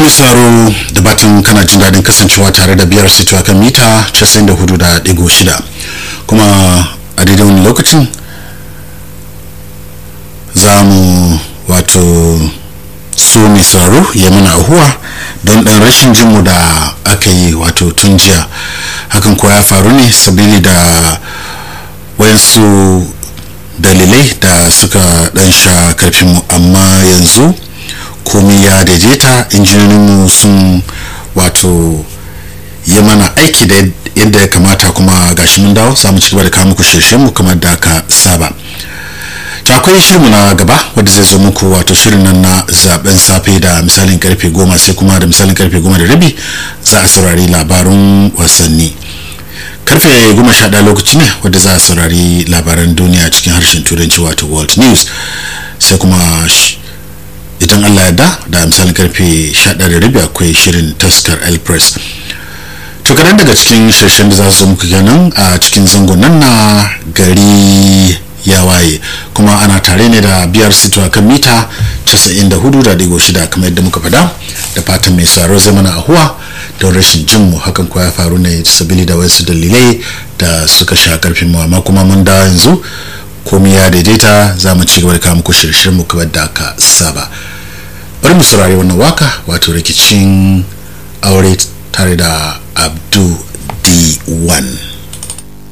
sauraro da batun kana jin daɗin kasancewa tare da biyar sito kan mita 94.6 kuma a daidai wani lokacin za mu wato so mai sauraro ya mana ahuwa don ɗan rashin jinmu da aka yi wato tun jiya hakan kuwa ya faru ne sabili da wayansu dalilai da suka ɗan sha karfinmu amma yanzu komai ya daidaita injiniyoyinmu sun wato yi mana aiki da yadda ya kamata kuma gashi mun dawo za mu ci gaba da kawo muku shirye-shiryenmu kamar da aka saba to akwai shirinmu na gaba wadda zai zo muku wato shirin nan na zaben safe da misalin karfe goma sai kuma da misalin karfe goma da rabi za a saurari labarun wasanni karfe goma sha ɗaya lokaci ne wadda za a saurari labaran duniya cikin harshen turanci wato world news sai kuma idan allah ya da da misalin karfe 11:30 akwai shirin taskar el press to kadan daga cikin shirshen da za su muku kenan a cikin zangon nan na gari ya waye kuma ana tare ne da biyar sito kan mita 94.6 kamar yadda muka fada da fatan mai saro zai mana ahuwa don rashin jinmu hakan kuwa ya faru ne sabili da wasu dalilai da suka sha karfin mu amma kuma mun da yanzu komai ya daidaita za mu ci gaba da kawo muku shirye mu kamar da aka saba bari mu saurari wannan waka wato rikicin aure tare da abdu d1